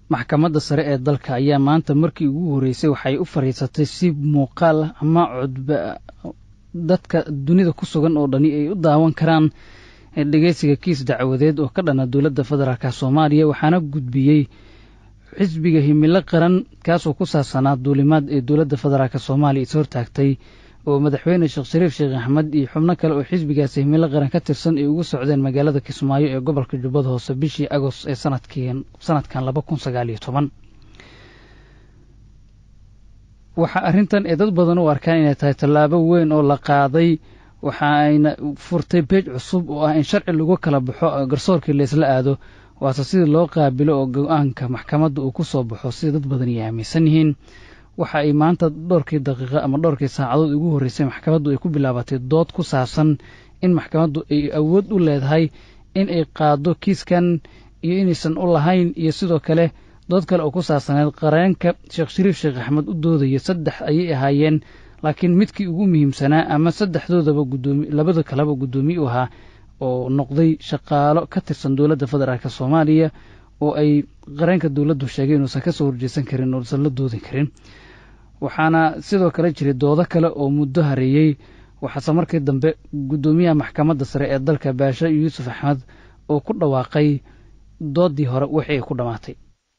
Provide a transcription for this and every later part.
maxkamadda sare ee dalka ayaa maanta markii ugu horreysay waxay u fadhiisatay si muuqaal ah ama codba dadka dunida ku sugan oo dhani ay u daawan karaan dhegeysiga kiis dacwadeed oo ka dhana dowladda federaalk soomaaliya waxaana gudbiyey xisbiga himilo qaran kaasoo ku saabsanaa duulimaad ee dowladda federaalk soomaaliya is hortaagtay oo madaxweyne sheekh shariif sheekh axmed iyo xubno kale oo xisbigaasi himilo qaran ka tirsan ay ugu socdeen magaalada kismaayo ee gobolka jubbada hoose bishii agost ee sanadkan laba kun sagaal iyo toban waxaa arrintan ee dad badan u arkaan inay tahay tallaabo weyn oo la qaaday waxa ayna furtay beej cusub oo ah in sharci lagu kala baxo garsoorkii laysla aado waase sidii loo qaabilo oo go-aanka maxkamadda uu ku soo baxo sida dad badan ay aaminsan yihiin waxa ay maanta dhowrkii daqiiqo ama dhowrkii saacadood ugu horreysay maxkamaddu ay ku bilaabatay dood ku saabsan in maxkamaddu ay awood u leedahay in ay qaado kiiskan iyo inaysan u lahayn iyo sidoo kale dood kale oo ku saabsaneed qareenka sheekh shariif sheekh axmed u doodaya saddex ayay ahaayeen laakiin midkii ugu muhiimsanaa ama saddexdoodaba gudoomi labada kaleba guddoomiye u ahaa oo noqday shaqaalo ka tirsan dowladda federaalk soomaaliya oo ay qareenka dowladdu sheegay inuusan ka soo horjeesan karin ousan la doodi karin waxaana sidoo kale jiray doodo kale oo muddo hareeyey waxaase markii dambe guddoomiyaha maxkamadda sare ee dalka baashe yuusuf axmed oo ku dhawaaqay doodii hore wixii ay ku dhammaatay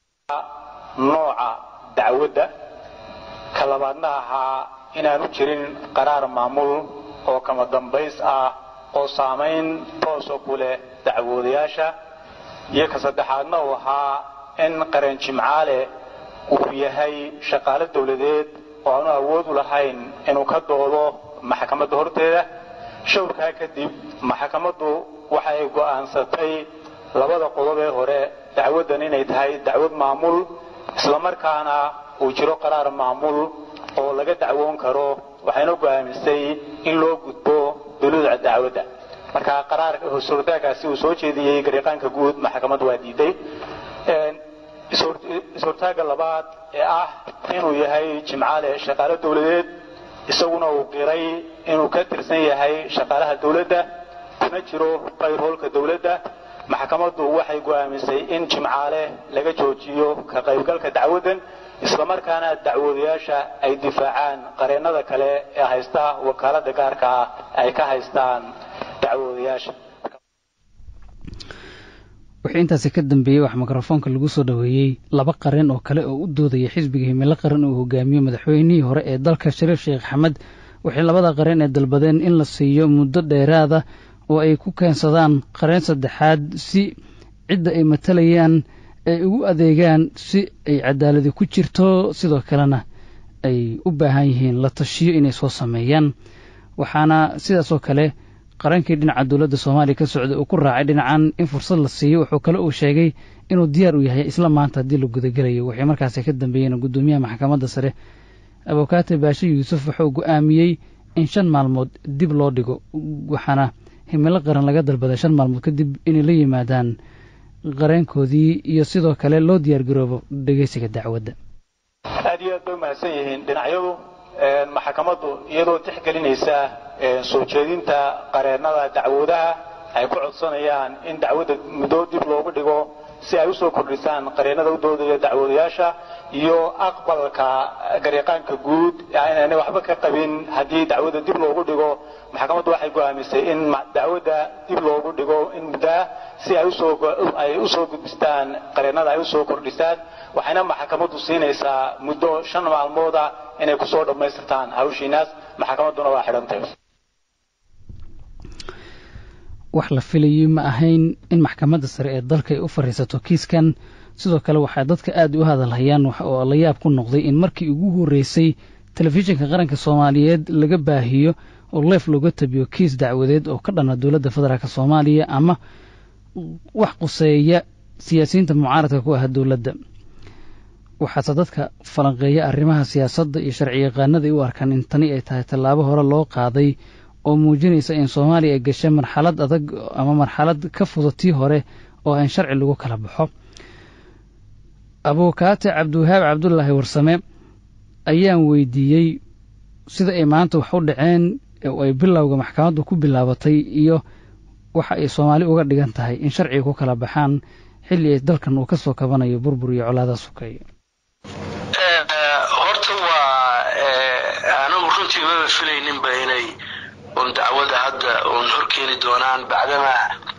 nooca dacwadda ka labaadna ahaa inaanu jirin qaraar maamul oo kama dambays ah oo saamayn toosa ku leh dacwoodayaasha iyo ka saddexaadna uu ahaa in qareen jimcaale uu yahay shaqaale dawladeed oo aanu awood u lahayn inuu ka doodo maxkamadda horteeda shawrkaa kadib maxkamaddu waxa ay go'aansatay labada qodob ee hore dacwaddan inay tahay dacwad maamul islamarkaana uu jiro qaraar maamul oo laga dacwoon karo waxayna go'aamisay in loo gudbo duluuca dacwadda marka qaraarka hortaagaasi uu soo jeediyey gariiqaanka guud maxkamaddu waa diiday is-hortaagga labaad ee ah inuu yahay jimcaale shaqaale dawladeed isaguna uu qiray inuu ka tirsan yahay shaqaalaha dawladda kuna jiro qayrhoolka dawladda maxkamaddu waxay go'aamisay in jimcaale laga joojiyo ka qaybgalka dacwaddan islamarkaana dacwoodayaasha ay difaacaan qareennada kale ee haysta wakaaladda gaarka ah ay ka haystaan dacwoodayaasha wixii intaasi ka dambeeyey wax mikrofoonka lagu soo dhoweeyey laba qareen oo kale oo u doodaya xisbiga himilo qaran uu hogaamiyo madaxweynihii hore ee dalka shariif sheekh axmed waxay labada qareen ee dalbadeen in la siiyo muddo dheeraada oo ay ku keensadaan qareen saddexaad si cidda ay matalayaan ay ugu adeegaan si ay cadaaladi ku jirto sidoo kalena ay u baahan yihiin la tashiyo inay soo sameeyaan waxaana sidaasoo kale qareenkii dhinaca dowladda soomaaliya ka socday uu ku raacay dhinacan in fursad la siiyo wuxuu kale uu sheegay inuu diyaar u yahay isla maanta haddii la gudagelayo waxay markaasi ka dambeeyeen guddoomiyaha maxkamadda sare abukaate baashe yuusuf wuxuu go'aamiyey in shan maalmood dib loo dhigo waxaana himilo qaran laga dalbaday shan maalmood kadib inay la yimaadaan qareenkoodii iyo sidoo kale loo diyaargaroobo dhegeysiga dacwadda aad iyo aad bay umahadsan yihiin dhinacyadu maxkamaddu iyadoo tixgelinaysa soo jeedinta qareennada dacwoodaha ay ku codsanayaan in dacwadda muddo dib loogu dhigo si ay usoo kordhisaan qareennada u doodaya dacwoodayaasha iyo aqbalka gariiqaanka guud inaanay waxba ka qabin haddii dacwadda dib loogu dhigo maxkamaddu waxay go'aamisay in dacwadda dib loogu dhigo in muddaa si ay usoo gudbistaan qareennada ay usoo kordhisaan waxayna maxkamaddu siinaysaa muddo shan maalmooda inay kusoo dhammaystirtaan hawshiinaas maxkamadduna waa xidhantay wax la filayey ma ahayn in maxkamadda sare ee dalka ay u fadhiisato kiiskan sidoo kale waxaa dadka aad u hadalhayaan oo la yaab ku noqday in markii ugu horreysay telefishinka qaranka soomaaliyeed laga baahiyo oo leef looga tabiyo kiis dacwadeed oo ka dhana dowladda federaalk soomaaliya ama wax quseeya siyaasiyiinta mucaaradka ku ah dowladda waxaase dadka falanqeeya arrimaha siyaasadda iyo sharci yaqaanada ay u arkaan in tani ay tahay tallaabo hore loo qaaday oo muujinaysa in soomaaliya ay gashay marxalad adag ama marxalad ka fudatii hore oo in sharci lagu kala baxo abuukaate cabdiwahaab cabdulaahi warsame ayaan weydiiyey sida ay maanta wax u dhaceen oo ay bilowga maxkamaddu ku bilaabatay iyo waxa ay soomaali uga dhigan tahay in sharciga ku kala baxaan xilli dalkan uu ka soo kabanayo burbur iyo colaada sukeeya horta waa anigu runtii maba filayninba inay un dacwada hadda un horkeeni doonaan bacdama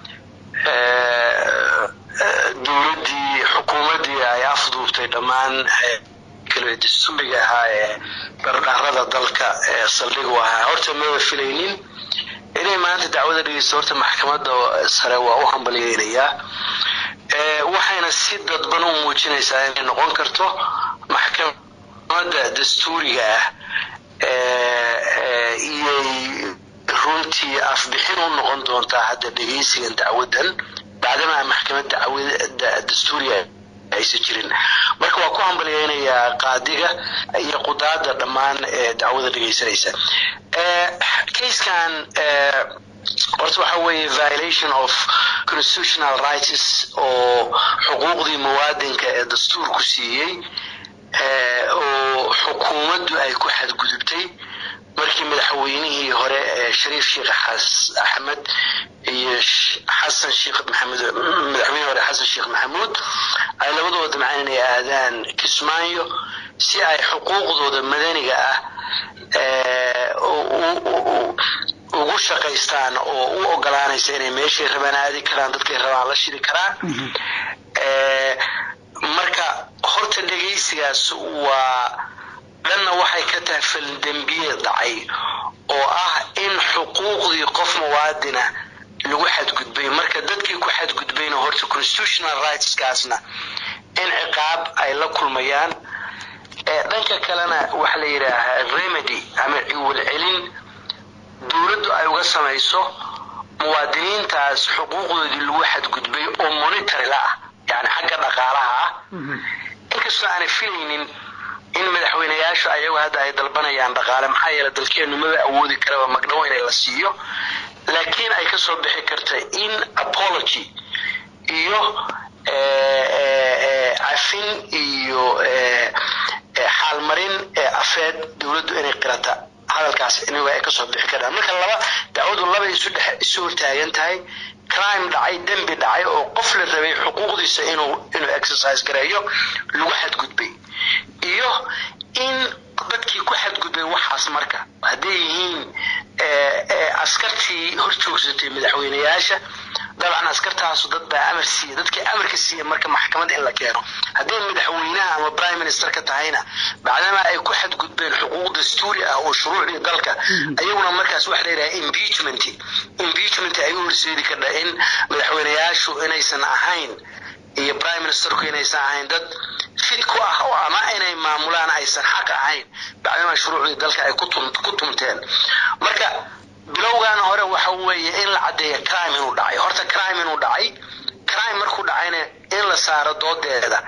dowladdii xukuumaddii ay afduubtay dhammaan kale dastuuriga ahaa ee dhardhaarada dalka ee saldhig u ahaa horta maba filaynin inay maanta dacwada dhegeysto horta maxkamadda sare waa u hambalyeynayaa waxayna si dadban u muujinaysaa inay noqon karto maxkamadda dastuuriga ah iyay runtii afbixin u noqon doontaa hadda dhegeysigan dacwadan bacdamaa maxkamad dacwada dastuuriga aysan jirin marka waa ku hambalyeynayaa qaadiga iyo qudaada dhammaan ee dacwada dhegeysanaysa kayskan horta waxa weeye violation of constitutional rights oo xuquuqdii muwaadinka ee dastuurku siiyey oo xukuumaddu ay ku xadgudubtay markii madaxweynihii hore shariif sheekh axmed iyo xasan sheekh maxamed madaxweynihii hore xasan sheekh maxamuud ay labadooda damcaan inay aadaan kismaayo si ay xuquuqdooda madaniga ah ugu shaqaystaan oo u ogolaanaysa inay meeshay rabaan aadi karaan dadkay rabaan la shiri karaan marka horta dhegaysigaas waa dhanna waxay ka tahay faldembiye dhacay oo ah in xuquuqdii qof muwaadina lagu xadgudbay marka dadkii ku xadgudbayna horta constitutional rightskaasna in ciqaab ay la kulmayaan dhanka kalena waxa la yidhaahaa remedy ama ciwal celin dowladdu ay uga samayso muwaadiniintaas xuquuqdoodii lagu xadgudbay oo monitory la ah yani xagga dhaqaalaha ah inkastoo aanay filaynin in madaxweyneyaashu ayagu hadda ay dalbanayaan dhaqaale maxaa yeele dalkeennu maba awoodi karaba magdhow inay la siiyo laakiin ay kasoo bixi karta in apology iyo cafin iyo xaalmarin afeed dowladdu inay qirata hadalkaas iniga ay kasoo bixi karaan marka laba dacwadu laba isu dhex isu hortaagan tahay crime dhacay dembi dhacay oo qof la rabay xuquuqdiisa inuu inuu exercise gareeyo lagu xadgudbay iyo in dadkii ku xadgudbay waxaas marka hadday yihiin askartii hor joogsatay madaxweyneyaasha dabcan askartaasu dad baa amar siiya dadkii amarka siiya marka maxkamad in la keeno hadday madaxweynaha ama prime ministerka tahayna bacdama ay ku xadgudbeen xuquuq dastuuri ah oo shuruucdii dalka ayaguna markaas waxa layidhaha impeachment impeachment ay u horseedi kardha in madaxweyneyaashu inaysan ahayn iyo prime ministerku inaysan ahayn dad fit ku ah oo ama inay maamulaan aysan xaq ahayn bacdama shuruucdii dalka ay ku tumteen marka bilowgan hore waxa weeye in la caddeeya crime inuu dhacay horta crime inuu dhacay crime markuu dhacayna in la saaro doodeeda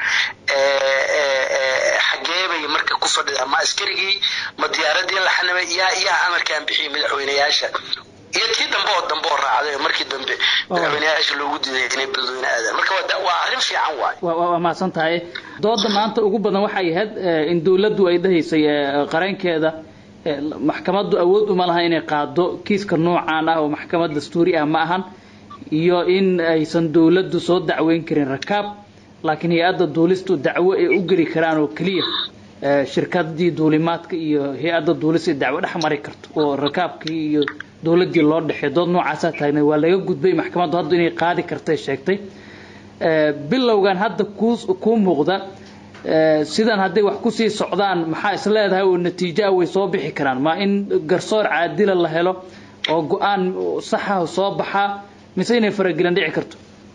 xageebay marka ku fadhida ma askarigii ma diyaaradii la xanibay yaa yaa amarkaan bixiyay madaxweyneyaasha iyo tii dambe oo dambe oo raacday markii dambe madaxweyneyaasha loogu diiday inay beledweyne aadaan marka waa arrin fiican waay waa mahadsan tahay dooda maanta ugu badan waxay ahayd in dowladdu ay dhahaysay qareenkeeda maxkamaddu awood uma laha inay qaado kiiska noocaan ah oo maxkamad dastuuri ah ma ahan iyo in aysan dowladdu soo dacweyn karin rakaab laakiin hay-adda duulistu dacwo ay u geli karaan oo keliya shirkadii duulimaadka iyo hay-adda duulis ay dacwo dhex mari karto oo rakaabkii iyo dowladdii loo dhexey dood noocaasaa taagnay waa laga gudbay maxkamaddu hadda inay qaadi kartay sheegtay bilowgan hadda kuu kuu muuqda sidan hadday wax kusii socdaan maxaa is leedahay oo natiijoa way soo bixi karaan ma in garsoor caadila la helo oo go-aan saxa soo baxaa mise inay faragelan dhici karto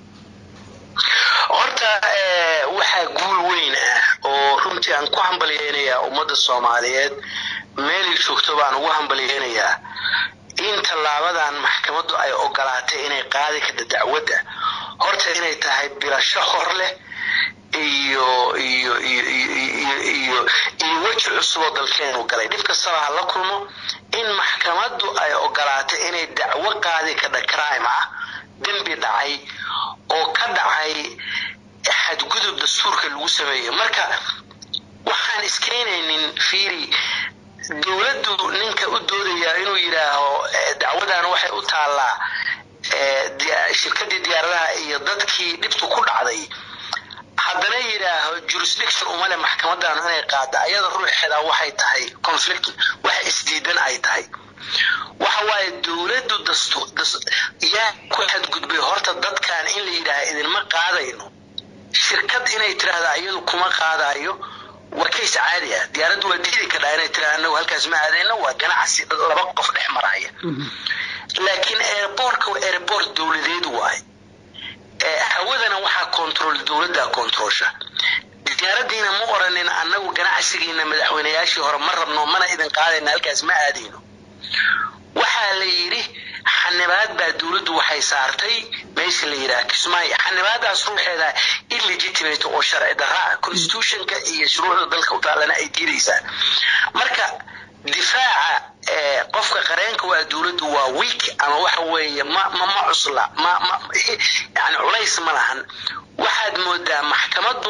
horta waxaa guul weyn ah oo runtii aan ku hambalyeynayaa ummadda soomaaliyeed meelay joogto baan ugu hambalyeynayaa in tallaabadan maxkamaddu ay ogolaatay inay qaadi karta dacwadda horta inay tahay bilasho hor leh iyo iyo iyo iyo iyo iyo weji cusuboo dalkeenu galay dhib kastaba ha la kulmo in maxkamaddu ay ogolaatay inay dacwo qaadi kadha crime ah dembi dhacay oo ka dhacay xadgudub dastuurka lagu sameeyo marka waxaan iskeenaynin fiiri dowladdu ninka u doodayaa inuu yidhaaho dacwadan waxay u taallaa shirkadii diyaaradaha iyo iyo dadkii dhibtu ku dhacday haddana yidhaaho jurisdiction umale maxkamadaanu inay qaada ayada ruuxeeda waxay tahay conflict wax isdiidan ay tahay waxa waaye dowladdu yaa ku xadgudbay horta dadkan in la yidhaaha idinma qaadayno shirkad inay tiraahda iyadu kuma qaadayo waa kays caadi ah diyaaraddu waa diidi kadhaa inay tiraahda anagu halkaas ma aadayno waa ganacsi laba qof dhex maraya laakiin airbortka waa airbort dowladeed waaye hawadana waxaa control dowladda controlsha diyaaradiina ma oranin annagu ganacsigiina madaxweynayaashii hore ma rabno mana idin qaadayna halkaas ma aadayno waxaa la yidhi xanibaad baa dowladdu waxay saartay meesha la yidhaha kismaayo xanibaadaas ruuxeeda illegitimate oo sharci daraa constitutionka iyo shuruucda dalka u taalana ay diidaysaa marka difaaca qofka qareenka waa dowladdu waa week ama waxa weeye ma ma ma cusla ma ma yani culays ma lahan waxaad moodaa maxkamaddu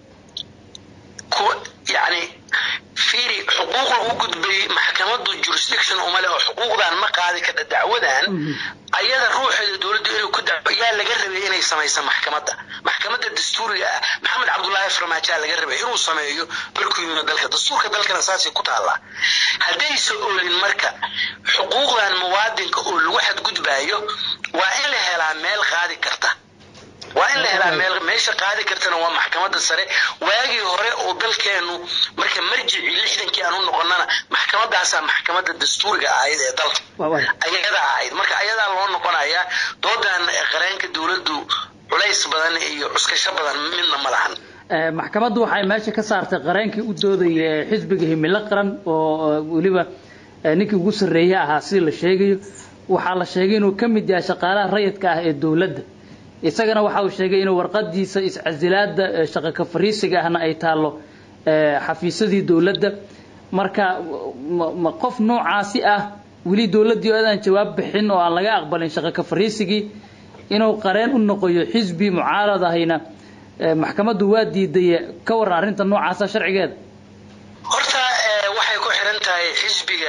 ku yani fiiri xuquuq lagu gudbay maxkamaddu jurisdiction uma leh oo xuquuqdan ma qaadi kadha dacwadan ayada ruuxeeda dowladdu inay ku daco yaa laga rabay inay samaysa maxkamadda maxkamadda dastuuriga ah maxamed cabdullaahi farmaajaa laga rabay inuu sameeyo markuu yimid dalka dastuurka dalkana saasay ku taallaa haddaysa oolin marka xuquuqdan muwaadinka oo lagu xadgudbaayo waa in la helaa meel qaadi karta waa in la helaa meel meesha qaadi kartana waa maxkamadda sare waagii hore oo dalkeenu marka marjicii lixdankii aan u noqonana maxkamadaasaa maxkamadda dastuuriga ahayd ee dalka ayadaa ahayd marka ayadaa loo noqonayaa doodan qareenka dowladdu culays badan iyo cuskasho badan midna ma lahan maxkamaddu waxay meesha ka saartay qareenkii u doodaya xisbiga himilo qaran oo weliba ninkii ugu sarreeye ahaa sida la sheegayo waxaa la sheegay inuu ka mid yahay shaqaalaha rayidka ah ee dowladda isagana waxa uu sheegay inuu warqadiisa iscasilaada shaqo ka fariisiga ahna ay taallo xafiisyadii dowladda marka ma qof noocaasi ah weli dowladdii oo aadaan jawaab bixin oo aan laga aqbalin shaqo ka fariisigii inuu qareen u noqoyo xisbi mucaarad ahayna maxkamaddu waa diiday ka waran arrinta noocaasa sharcigeeda horta waxay ku xiran tahay xisbiga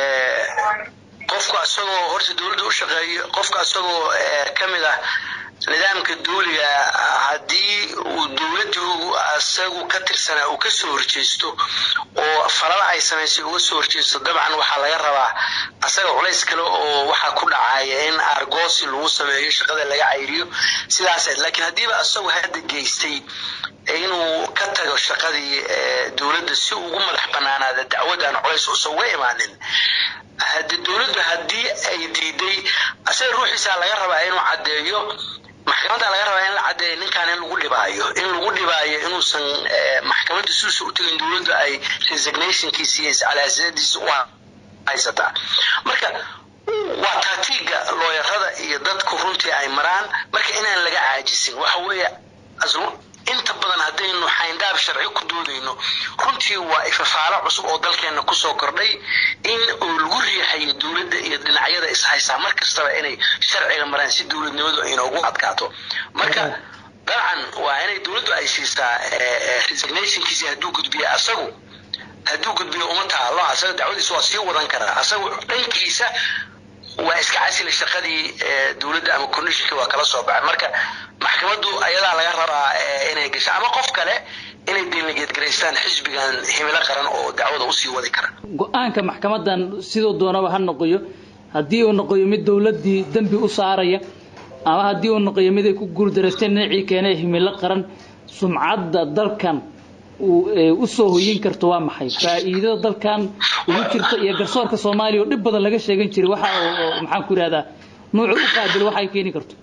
qofku asagoo horta dowladda u shaqeeyo qofka asagoo ka mid ah nidaamka duuliga haddii uu dowladdu asagu ka tirsanaa uu kasoo horjeesto oo falal ay samaysay uga soo horjeesto dabcan waxaa laga rabaa asaga culays kale oo waxaa ku dhacaya in argoosi lagu sameeyo shaqada laga cayriyo sidaas laakiin haddiiba asagu hadda geystay inuu ka tago shaqadii dowladda si ugu madax banaanaada dacwadan culays uusan uga imaanin hade dowladdu haddii ay diiday asaga ruuxiisaa laga rabaa inuu caddeeyo maxkamadda laga rabaa in la caddeeyo ninkan in lagu dhibaayo in lagu dhibaayo inuusan maxkamadda suusa u tegin dowladdu ay resignationkiisa iyo iscalaasadiisa u haysataa marka waa taatiiga looyarada iyo dadku runtii ay maraan marka inaan laga caajisin waxa weeye inta badan haddaynu xayndaab sharci ku doodayno runtii waa ifafaalo cusub oo dalkeenna kusoo kordhay in uu lagu riixayo dowladda iyo dhinacyada ishaysaa mar kastaba inay sharciga maraan si dowladnimadu inoogu adkaato marka dabcan waa inay dowladdu ay siisaa resignationkiisi hadduu gudbiyo asagu hadduu gudbiyo uma taalo asaga dacwadiisa waa sii wadan karaa asagu dhankiisa waa iska casila shaqadii dowladda ama conditionkii waa kala soo baxay marka maxkamaddu ayadaa laga rabaa inay gasho ama qof kale inay delegeedgaraystaan xisbigan himilo qaran oo dacwada usii wadi kara go-aanka maxkamadan siduu doonaba ha noqoyo haddii uu noqoyo mid dowladdii dembi u saaraya ama haddii uu noqoyo mid ay ku guuldareysteen dhinacii keenay himilo qaran sumcadda dalkan u soo hoyin karto waa maxay faa'iidada dalkan ugu jirta iyo garsoorka soomaaliya oo dhib badan laga sheegan jiray waxa maxaan ku yidhahdaa nuucu u qaabil waxa ay keeni karto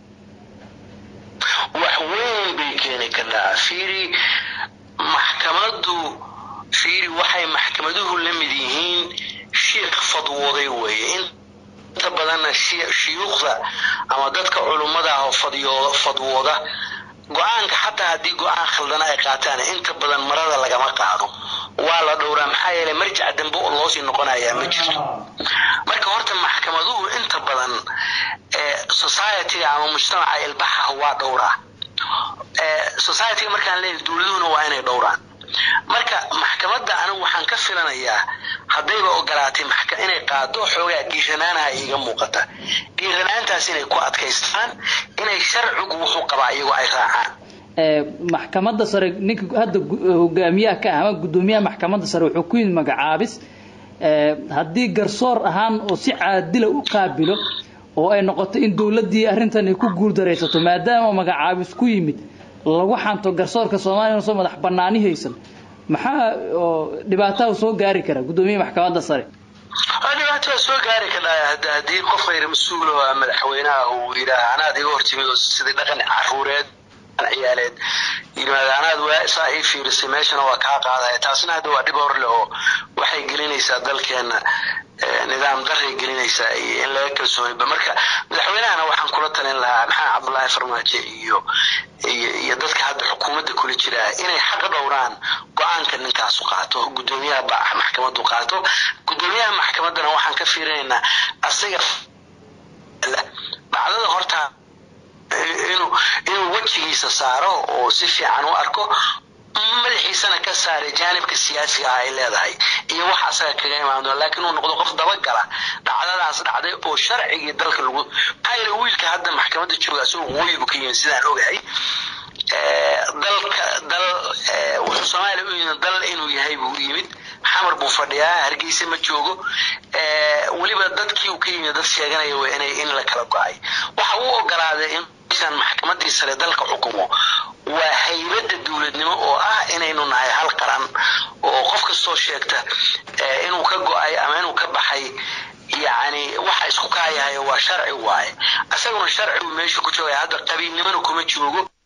wax weyn bay keeni kartaa fiiri maxkamaddu fiiri waxay maxkamaduhu la mid yihiin shiikh fadwooday weeye inta badanna shuyuukhda ama dadka culummada ah oo fadyo fadwooda go-aanka xataa haddii go-aan khaldana ay qaataan inta badan marada lagama qaado waa la dhowraa maxaa yeelay marjac dambe oo loosii noqonayaa ma jirto marka horta maxkamaduhu inta badan societyga ama mujtamaca ilbaxaha waa dhowraa societyga markaan leeyahay dowladuhuna waa inay dhowraan marka maxkamadda anigu waxaan ka filanayaa haddayba ogolaatay inay qaado xoogaa dhiiranaanaha iiga muuqata dhiiranaantaas inay ku adkaystaan inay sharcigu wuxuu qabaa iyagoo ay raacaan maxkamadda sare ninka hadda hogaamiyaha ka ah ama guddoomiyaha maxkamadda sare wuxuu ku yimid magacaabis haddii garsoor ahaan oo si caadila u qaabilo oo ay noqoto in dowladdii arrintan ay ku guuldaraysato maadaama magacaabis ku yimid lagu xanto garsoorka soomaaliya soo madax banaani haysan maxaa dhibaataha soo gaari kara guddoomiyaha maxkamadda sare dhibaatada soo gaari kadhaa haddii qof khayr mas-uul oo madaxweynaha uu yidhaah anaad iga hortimid oo sidii dhaqan caruureed ciyaaleed yimaada anaad waa saa ii fiirisay meeshana waa kaa qaadaya taasna hadda waa dhib hor leh oo waxay gelinaysaa dalkeena nidaam daray gelinaysaa iyo in laga kalsooniba marka madaxweynahana waxaan kula talin lahaa maxamed cabdullaahi farmaajo iyo iyo dadka hadda xukuumadda kula jira inay xaq dhowraan go-aanka ninkaasu qaato guddoomiyaha maxkamadu qaato guddoomiyaha maxkamaddana waxaan ka fiirinaynaa asaga dhacdada hortaa inuu inuu wejigiisa saaro oo si fiican u arko madaxiisana ka saaray jaanibka siyaasiga ah ay leedahay iyo wax asaga kaga imaan doona laakiin uu noqdo qof dabagala dhacdadaas dhacday oo sharcigii dalka lagu maxaa yeele wiilka hadda maxkamadda jooga asagoo waqooyi buu ka yimid sidaan ogahay dalka dal wuxuu soomaaliya u yimid dal inuu yahay buu u yimid xamar buu fadhiyaa hargeysa ma joogo weliba dadkii uu ka yimid dad sheeganaya waa inay in la kala go-ay waxa uu ogolaaday in meeshan maxkamadii sare dalka xukumo waa haybadda dowladnimo oo ah inaynu nahay hal qaran oo qof kastoo sheegta inuu ka go-ay ama inuu ka baxay yacni waxa isku kaayahayo waa sharci waaye isaguna sharcigu meesha ku joogaya hadda qabiilnimona kuma joogo